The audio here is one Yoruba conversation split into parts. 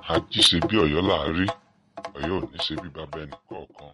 àjí ṣe bí ọ̀yọ́ là á rí ọ̀yọ́ ò ní ṣe bí bàbá ẹnì kọ̀ọ̀kan.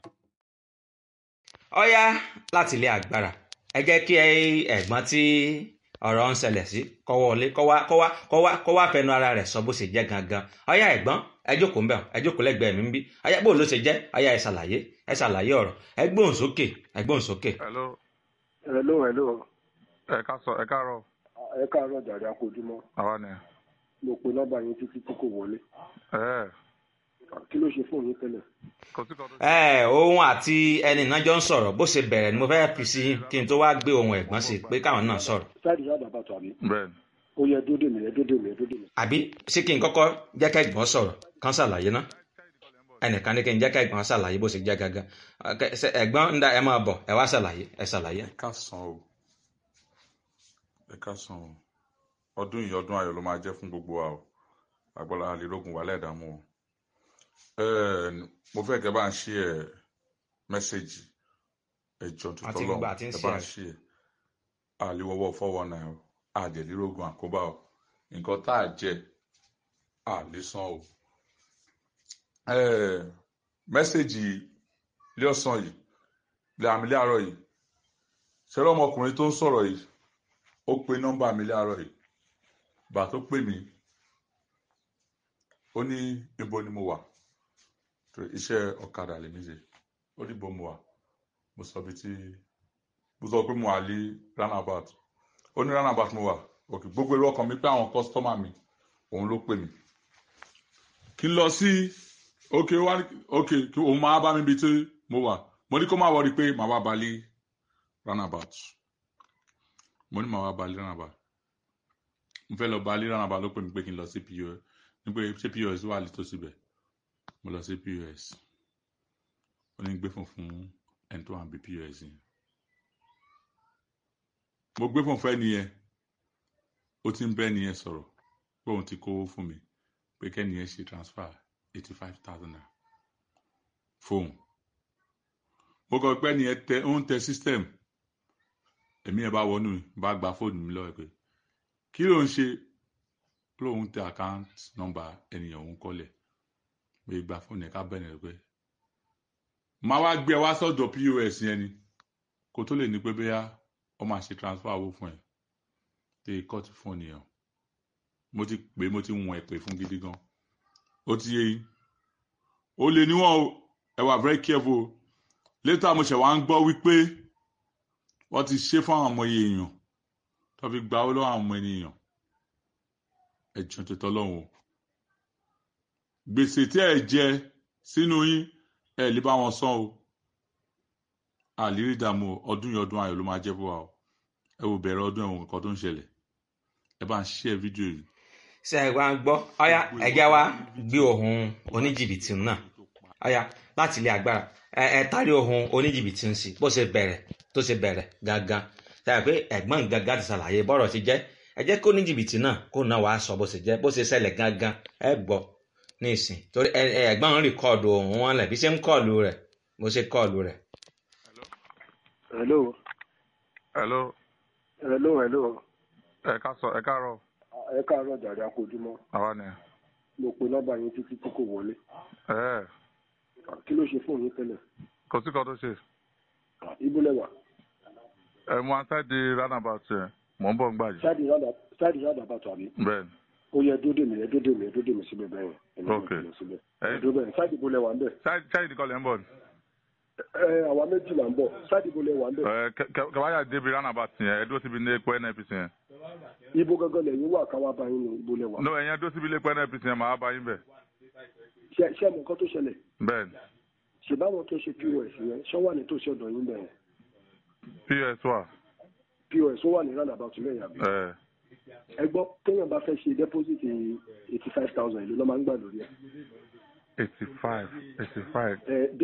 ọ̀yá láti ilé agbára ẹ jẹ́ kí ẹ̀gbọ́n tí ọ̀rọ̀ ń ṣẹlẹ̀ sí kó wọlé kó wá kó wá kó wá kó wá fẹnu ara rẹ̀ sọ bó ṣe jẹ́ gangan ọ̀yá ẹ̀gbọ́n ẹ jókòó ńbẹ̀ ẹ jókòó lẹ́gbẹ̀ẹ́ mi ń bí ọ̀yá bó ló ṣe jẹ́ ọ̀yá ẹ ṣàlàyé ẹ ṣàlàyé ọ̀rọ̀ ẹ gbóhùn sókè ẹ gbóhùn sókè. hello hello hello ẹ ká sọ ẹ káàárọ̀ ẹ káàárọ̀ jàre akójúmọ́ àwa ni mo pe nọ́mbà yín títí tí kò wọlé ẹ kí ló ṣe fóònù yín tẹ́lẹ̀ kò sí kan tó ẹ òun àti ẹni náà jọ ń sọ̀rọ̀ bó ṣe bẹ̀rẹ̀ ni mo fẹ́ fi sí kí n tó wá gbé ohun ẹ̀gbọ́n sí pé káwọn náà sọ̀rọ̀ sáàdì yàrá bàtà àbí bẹ́ẹ̀ ó yẹ dódè mi ẹ dódè mi ẹ dódè mi. àbí sí kí n kọ́kọ́ jẹ́ ká ẹ̀gbọ́n sọ̀rọ̀ kán ṣàlàyé ná ẹnìkan ní kí n jẹ́ ká ẹ̀gbọ́n ṣàlàyé bó ṣe jẹ́ gangan Ọkẹ- ṣe- ẹ̀gbọ́n ń da ẹ máa bọ̀ ẹ wá ṣàlàyé ẹ ṣàlàyé. ẹ káàsán o ẹ káàsán o ọdún yìí ọdún ayọ̀ ló máa jẹ́ fún gbogbo wa o agbọ́lá àlélógún wà lẹ́ẹ̀dààmú o Ẹ́ẹ̀, mo fẹ́ kẹ́ bá ń ṣí ẹ mẹ́sẹ̀gì ẹjọ́ Àti tuntun gbogbo lọ́wọ́ àti ń ẹ ṣí bá ẹ. ń ṣí ẹ àlewọ́wọ́ fọ́wọ́ náà o àjẹlélógún àkóbá o nǹkan tá a jẹ àlésán o Ẹ́ẹ̀, mẹ́sẹ̀gì ilé ọ̀sán yìí ilé àmì ilé àárọ̀ yìí ṣẹlẹ̀ ọmọkùnrin tó ń sọ̀rọ̀ yìí ó pe nọ́mbà mi láàárọ̀ yìí bá tó pè mí ó ní ibo ni mo wà tó iṣẹ́ ọ̀kadà lèmi ṣe ó ní ibo mo wà mo sọ bí tí mo sọ pé mo wà ní roundabout ó ní roundabout mo wà òkè gbogbo èrò ọkàn mi pé àwọn kọ́sítọ́mà mi òun ló pè mí kí n lọ sí òkè wá òkè kí òun máa bá mi bí tí mo wà mo ní kó má wọrí pé màá wá balẹ̀ roundabout mo ní màá wá balẹ̀ roundabout mo fẹ́ lọ balẹ̀ roundabout ló pè mí pé kí n lọ sí pos ní pé ṣé pos wà lító síbẹ̀ mo lọ sí pos ó ní gbé fún fún ẹni tó wà níbi pos yẹn mo gbé fún fún ẹni yẹn ó ti ń bẹ́ ẹni yẹn sọ̀rọ̀ pé òun ti kówó fún mi pé kẹ́ni yẹn ṣe transfer eighty five thousand naira fóun mo kọ pé ẹni yẹn tẹ ó ń tẹ system èmi yẹn bá wọnú bá gba fóònù mi lọ́wọ́ pé kí ló ń ṣe lóun tẹ account number ènìyàn òun kọ́lẹ̀ pé gba fóònù yẹn ká bẹ̀rẹ̀ pé máa wá gbé ẹ wá sọ́dọ̀ pos yẹn ni kó tó lè ní pé bóyá ó máa ṣe transfer owó fún ẹ tẹ kọ́ọ̀tù fóònù yẹn mo ti pè é mo ti wọ̀n ẹ̀ pè fún gidi gan ó ti yé yín ó lè níwọ̀n o ẹ wà very careful o later mo ṣẹ̀ wá ń gbọ́ wípé wọ́n ti ṣe fún àwọn ọmọ èèyàn tó fi gba owó lọ́wọ́ àwọn ọmọ ènìyàn ẹ̀jọ̀ tó tọ́lọ́hún o gbèsè tí ẹ jẹ sínú yín ẹ lè bá wọn san o àlérí ìdààmú o, ọdún yìí ọdún ayọ̀ ló máa jẹ́ fún wa o ẹ wò bẹ̀rẹ̀ ọdún ẹ̀wọ̀n nǹkan tó ń ṣẹlẹ̀ ẹ bá ń ṣe fídíò yìí ṣe ẹ wá ń gbọ́ ọ̀yá ẹ̀jẹ̀ wa gbé ohun oníjìbìtì náà ọ̀yá láti ilé agbára ẹ ẹ tarí ohun oníjìbìtì ń sí bó ṣe bẹ̀rẹ̀ tó ṣe bẹ̀rẹ̀ gangan ṣàyẹ̀ pé ẹ̀gbọ́n gangan ti ṣàlàyé bọ́rọ̀ ti jẹ́ ẹ jẹ́ kó oníjìbìtì náà kó náà wàá sọ bó ṣe jẹ́ bó ṣe ṣẹlẹ̀ gangan ẹ gbọ́ ní ìsìn torí ẹ ẹ ẹ̀gbọ́n ń rìkọ́ọ̀dù ohun wọn lẹ̀ bí ṣe ń kọ́ọ̀lù rẹ̀ bó ṣe kọ́ọ̀lù rẹ̀. hello hello hello hello ẹ ká sọ ẹ káàárọ̀ ẹ káàárọ̀ jàre akójúmọ́ àwa ni mo pe nọ́mbà yín títí tí kò wọlé ẹ kí ló ṣe fóònù yín tẹ́lẹ̀ kò sí kan tó ṣe ibo lẹ́wà ẹ mo answer di roundabout yẹn mò ń bọ̀ ń gbà yìí sáàdì yàrá bàtà àbí bẹ́ẹ̀ ni ó yẹ dódè mi ẹ dódè mi ẹ dódè mi síbẹ̀ bẹ́ẹ̀ yẹn ẹ Ok. lọ síbẹ̀ ẹ ẹ dódè bẹ́ẹ̀ sáàdì ibo lẹ́wà ń bẹ̀ ṣáà ìdíkọ̀ lẹ́ ń bọ̀ ni ẹ àwa méjì là ń bọ̀ sáàdì ibo lẹ́wà ń bẹ̀ ẹ kẹwàá débi roundabout yẹn ẹ dúró síbi ilé epo nnpc yẹn ibo gangan lẹ́yìn wà káwá bá yín ní ibo lẹ́wà no ẹ̀yin dúró síbi ilé epo nnpc yẹn màá bá yín bẹ̀ ṣe ṣe mọ nǹkan tó ṣẹlẹ̀ bẹ́ẹ̀ ni ṣèbáwọn tó ṣe pos yẹn ṣọ́ wà ní tòsí ọ̀dọ̀ yín bẹ́ẹ̀ ps wà pos ó wà ní roundabout lẹ́yìn àbí ẹ ẹ gbọ́ téèyàn bá fẹ́ ṣe deposit eighty five thousand ìlú ló máa ń gbà lórí ẹ̀ eighty five eighty five ẹ